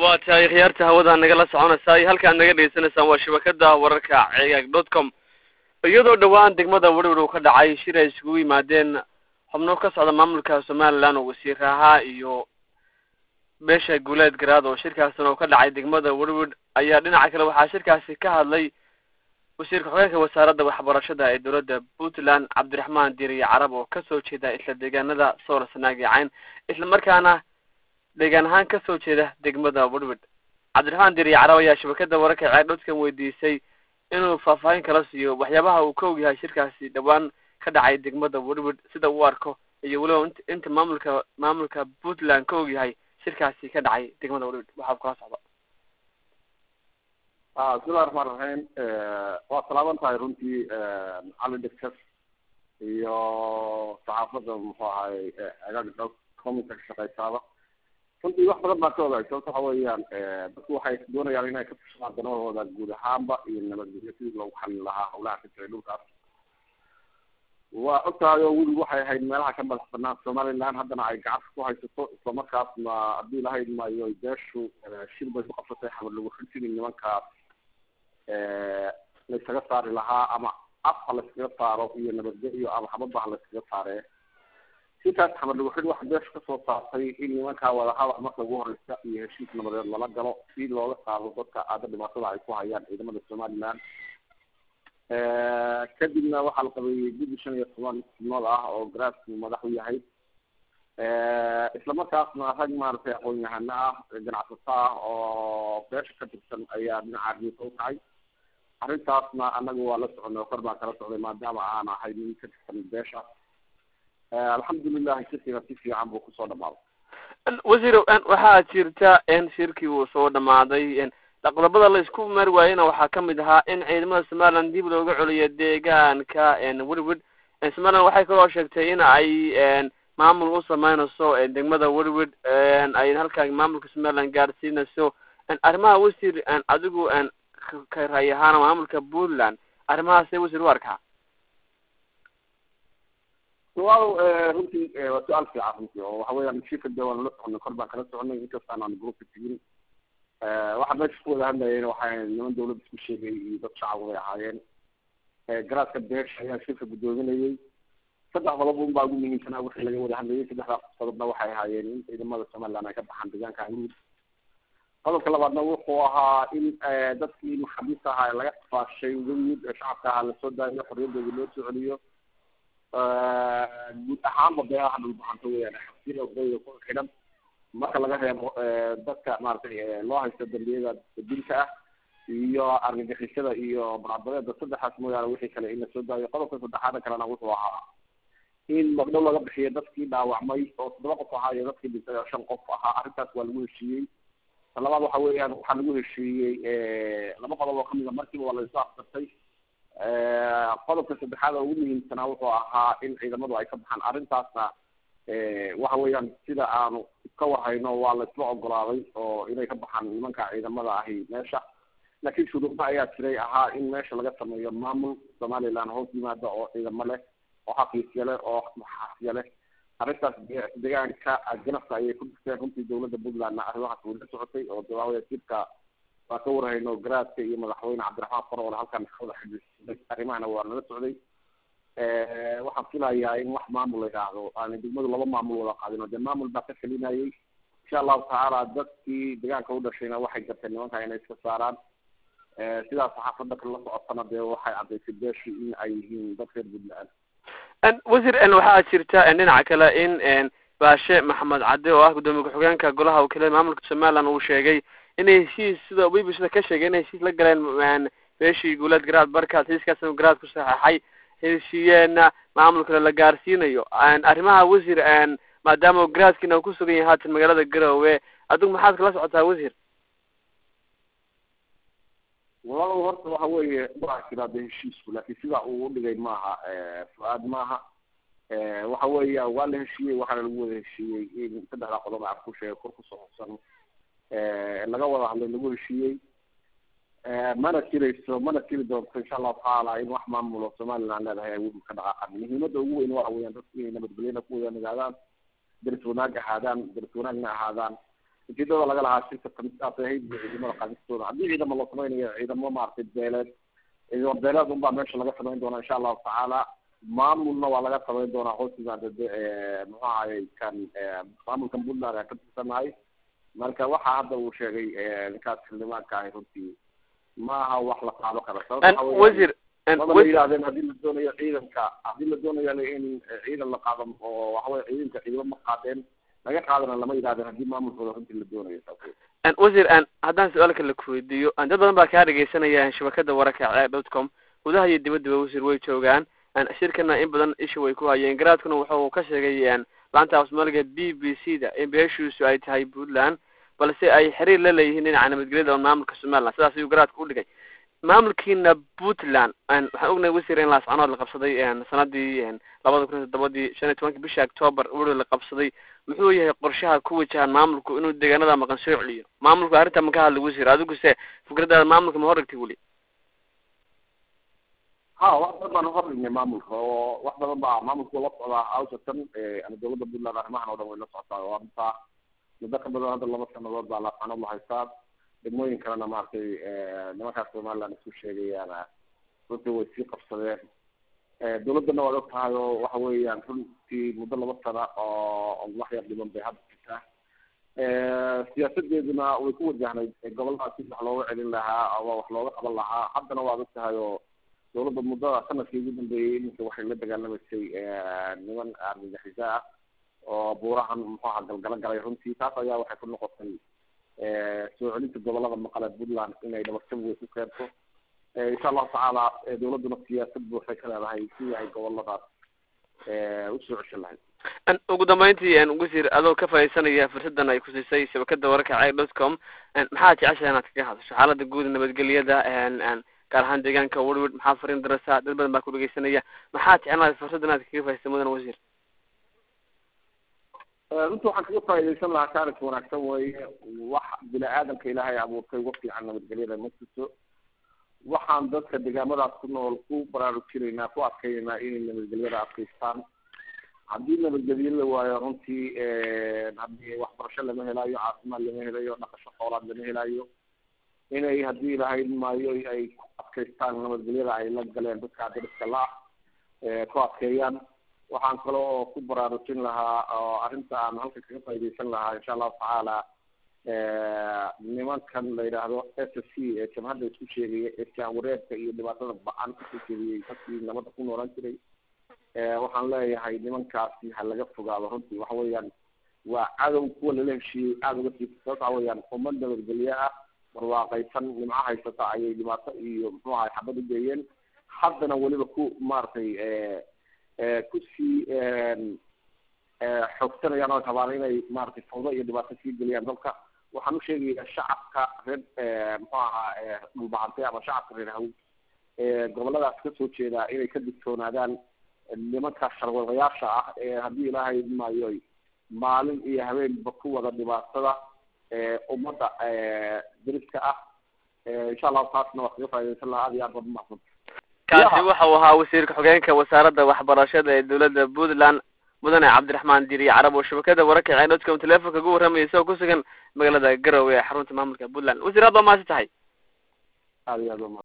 waa tahay khiyaarta hawada nagala soconaysaa iyo halkaad naga dhegeysanaysaan waa shabakada wararka cegaag dot com iyadoo dhowaan degmada werwer uu ka dhacay shir ay isugu yimaadeen xubno ka socda maamulka somaliland oo wasiir ahaa iyo beesha guuleed garaad oo shirkaasina uu ka dhacay degmada werwer ayaa dhinaca kale waxaa shirkaasi ka hadlay wasiirka xogeenka wasaaradda waxbarashada ee dowladda puntland cabdiraxmaan diiriye carab oo kasoo jeeda isla deegaanada soor sanaag iyo cayn isla markaana deegaan ahaan kasoo jeeda degmada werwer cabdiraxmaan diiriye carab ayaa shabakada wararka ceeg dhodkan weydiisay inuu faahfaahin kala siiyo waxyaabaha uu ka og yahay shirkaasi dhowaan ka dhacay degmada werwer sida uu arko iyo weliba int inta maamulka maamulka puntland ka og yahay shirkaasi ka dhacay degmada werwer waxaa kula socda bismillahi raxmaan raxiim waa salaaban tahay runtii cali dhigkas iyo saxaafadda muxuu ahay agaga comika ka shaqeysaaba runtii wax badan baa ka ogaay sababta waxa weeyaan dadku waxay doonayaan inay ka fushaan danahooda guud ahaanba iyo nabadgelyo sidii loogu xalin lahaa hawlaha ka jiray dhulkaas waa og tahay oo welig waxay ahayd meelaha ka madax banaan somaliland haddana ay gacanta ku haysato islamarkaasna haddii lahayd maayo beeshu shir bay ku qabsatay xamar lagu xujini nimankaas laysaga saari lahaa ama af ha layskaga saaro iyo nabadgelyo ama xabadba ha layskaga saaree sitaas xamar lagu xidh waxa beesha kasoo saartay in nimankaa wadahadal marka ugu horeysa iyo heshiis nabadeed lala galo si looga qaado dadka aada dhibaatada ay ku hayaan ciidamada somaliland kadibna waxaa la qabeeyey guddi shan iyo toban xubnood ah oo garaadku madax u yahay islamarkaasna rag maaragtay aqoon-yahano ah ganacsato ah oo beesha ka tirsan ayaa dhinaca riika u kacay arrintaasna anaga waa la soconay oo kor baan kala socday maadaama aan ahay nin ka tirsan beesha alxamdulilahi shirkiga si fiican buu kusoo dhamaaday wasiir waxaa jirta in shirkii uu soo dhamaaday qodobada la isku mari waayena waxaa kamid ahaa in ciidamada somaliland dib looga celiyo deegaanka werwer somaliland waxay kaloo sheegtay in ay maamul u sameynayso degmada werwer ay halkaa maamulka somaliland gaadhsiinayso arrimaha wasiir adigu ka raay ahaana maamulka puntland arrimahaasee wasiir u arkaa su-aal runtii waa su-aal fiican runtii oo waxa weeyaan shirka de waan la soconay kor baan kala soconay inkastaan aan groupka tegin waxaa meesha ku wada hadlayeen waxay niman dawladda isku sheegay iyo dad shacab bay ahaayeen garaadka beesha ayaa shirka guddoominayay saddex qodob un baa ugu muhiimsanaa wixii laga wada hadlayay saddexdaas qodobna waxay ahaayeen in ciidamada somaliland ay ka baxaan deegaanka amud qodobka labaadna wuxuu ahaa in dadkii maxabiista ahaa laga faashay wemid ee shacabka ahaa lasoo daayo xorriyadoodii loo soo celiyo guud ahaanba beelaha dhulbaxanto weyaan xabsida odayda ku xidhan marka laga reebo dadka maaragtay loo haysto dambiyada dilka ah iyo argagixisada iyo barcadbadeeda saddexaas mooyaane wixii kale in lasoo daayo qodobka saddexaada kalena wuxuu ahaa in magdhow laga bixiyo dadkii dhaawacmay oo toddoba qof ahaa iyo dadkii dhintay oo shan qof ahaa arrintaas waa lagu heshiiyey talabaad waxa weeyaan waxaa lagu heshiiyey laba qodob oo kamida markiiba waa laisoo afsartay qodobka saddexaad oo ugu muhiimsanaa wuxuu ahaa in ciidamadu ay ka baxaan arrintaasna waxa weeyaan sida aanu ka warhayno waa laisla ogolaaday oo inay ka baxaan nimanka ciidamada ahi meesha laakiin shuruuda ayaa jiray ahaa in meesha laga sameeyo maamul somaliland hoos yimaada oo ciidamo leh oo xafiisya leh oo maxaasya leh arrintaas deegaanka ganafka ayay ku dhigteen runtii dawladda puntlandna arrimahaas way la socotay oo de waxawaya jirka waa ka warhayno garaadka iyo madaxweyne cabdiraxmaan faroole halkan ka wada xidhiidhay arrimahana waa nala socday waxaan filayaa in wax maamul la yidhaahdo aan degmadu laba maamul wada qaadin oo dee maamul baa ka felinayay insha allahu tacaala dadkii deegaanka u dhashayna waxay garteen nimanka inay iska saaraan sidaas saxaafada kale la socotana dee waxay caddaysay beeshi in ay yihiin dad reer puntland wasiir waxaa jirta dhinaca kale in baashe maxamed cadde oo ah guddoomiye ku-xigeenka golaha wakiilada maamulka somaliland uu sheegay inay heshiis sida b b c da ka sheegay inay heshiis la galeen beeshii guuleed garaad barkaas heshiiskaasna garaad ku saxeexay heshiiyeenna maamul kale la gaarsiinayo arrimaha wasiir maadaama garaadkiina uu kusugan yahay haatan magaalada garowe adigu maxaad kala socotaa wasiir walaalow horta waxa weeye waa jiraa de heshiisku laakiin sidaa uu udhigay maaha fu-aad maaha waxa weeya waa la heshiiyey waxaana lagu wada heshiiyey in saddexdaa qodob aan ku sheegay kor kusoo hubsan laga wada hadlay lagu heshiiyey mana jirayso mana jiri doonto insha allahu tacaala in wax maamulo somaliland leedahay ay weli ka dhaqaaqan muhiimada ugu weyn waxa weeyaan dadku inay nabadgelyana ku wada nagaadaan daris wanaag ahaadaan daris wanaagna ahaadaan ujeedada laga lahaa shirka kamisaas ahayd ciidamada qaadistooda haddii ciidamo la samaynayo ciidamo maaragtay beeleed ciidamo beeleed unbaa meesha laga samayn doonaa insha allahu tacaala maamulna waa laga samayn doonaa hoosigaan dade muxuu ahayy kan maamulkan puntland aan ka tirsanahay marka waxa hadda uu sheegay ninkaas xildhibaanka ahi runtii maaha wax la qaado kara wasiir maba la yidhahdeen haddii la doonayo ciidanka haddii la doonayo in ciidan la qaado oo waxaweye ciidanka ciidamo ma qaadeen laga qaadana lama yidhahdeen haddii maamulkooda runtii la doonayo wasiir haddaan su-aalka la kuweydiiyo dad badan baa kaa dhegeysanaya shabakada wararka ceer dot com gudaha iyo dibadaba wasiir way joogaan shirkana in badan isha way ku hayeen garaadkuna wuxuu ka sheegay laanta afsoomaaliga b b c da in beeshiisu ay tahay puntland balse ay xiriir la leeyihiin dhinaca nabadgelyada oo maamulka somaliland sidaas ayuu garaadka u dhigay maamulkiina puntland waxaan ognahay wasiir in laascanood la qabsaday sanadii labada kun iyo toddobadii shan iyo tobanki bisha octoober weli la qabsaday muxuu yahay qorshaha ku wajahan maamulku inuu deegaanada maqan soo celiyo maamulku arrinta ma ka hadla wasiir adiguse fikradaada maamulka ma horrigtay weli ha wax badan baan uhorrignay maamulka oo wax badan baa maamulku la socdaa awsatan ama dawladda puntland arrimahan oo dhan way la socotaa oo arrintaa muddo ka badan hadda laba sanadood baa laascanood la haystaa degmooyin kalena maaragtay nimankaas somaliland isku sheegayaana runtii way sii qabsadeen dawladdana waad og tahay oo waxa weeyaan runtii muddo laba sana oo wax yar dhiban bay hadda jirtaa siyaasadeeduna way ku wajahnayd gobolladaas si wax looga celin lahaa ama wax looga qaban lahaa haddana waad og tahay oo dawladda muddada sanadkii ugu dambeeyey iminka waxay la dagaalamaysay niman argagixisa ah oo buurahan muxuu aha galgalo galay runtii taas ayaa waxay ku noqotay soo celinta gobolada maqale puntland inay dhabarjab wey ku keento insha allahu tacaala dawladduna siyaasad buuxay ka leedahay sidii ay goboladaas usoo ceshan lahayd ugu dambeyntii wasiir adoo ka faaidaysanaya fursadan ay kusiisay shabakada wararka ceer dot com maxaad jeceshahay inaad kaga hadasho xaalada guud nabadgelyada gaar ahaan deegaanka werwid maxaa fariin darasa dad badan baa ku dhegeysanaya maxaad jeclahay fursaddan inaad kaga faaidaysay mudan wasiir runtii waxaan kaga faaidaysan lahaa kaalinka wanaagsan weeye wax bini aadamka ilaahay abuurtay uga fiican nabadgelyada ma jirto waxaan dadka deegaamadaas ku nool ku baraarujinaynaa ku adkaynaynaa inay nabadgelyada adkaystaan haddii nabadgelyo la waayo runtii haddii waxbarasho lama helaayo caafimaad lama helayo dhaqasho xoolaad lama helaayo inay haddii ilahay maayo ay ku adkaystaan nabadgelyada ay la galeen dadka dariska la ah ku adkeeyaan waxaan kale oo ku baraarujin lahaa oo arrinta aan halka kaga faaidaysan lahaa insha allahu tacaala nimankan la yidhaahdo s s c ee jamhadda isku sheegaya ee jaanwareerka iyo dhibaatada ba-an isku sheegayay dadkii nabadda ku noolaan jiray waxaan leeyahay nimankaasi ha laga fogaado runtii waxa weeyaan waa cadow kuwa lala heshiiyey aada uga sii sababta waxa weeyaan ummad nabadgelye ah barwaaqaysan nimco haysata ayay dhibaato iyo muxuu ahay xabad u geeyeen haddana weliba ku maaragtay kusii xoogsanayaan oo rabaan inay maaragtay fawdo iyo dhibaato sii geliyaan dalka waxaan usheegayaa shacabka reer muxuu ahaa dhulbacantay ama shacabka reer haw goboladaas kasoo jeedaa inay ka digtoonaadaan nimanka sharwadayaasha ah ee haddii ilaahay maayo maalin iyo habeenba ku wada dhibaatada ummadda dariska ah insha allahu taasna waa kaga faa'idaysan lahaa aad iyo aad baad umahsan kaasi waxa uu ahaa wasiirka xogeenka wasaaradda waxbarashada ee dowladda puntland mudane cabdiraxmaan diriye carab oo shabakada wararka ceer dot com telefonka ugu warramaya isagoo ku sugan magaalada garowe ee xarunta maamulka puntland wasiir aad baa maasi tahay aad iyo aad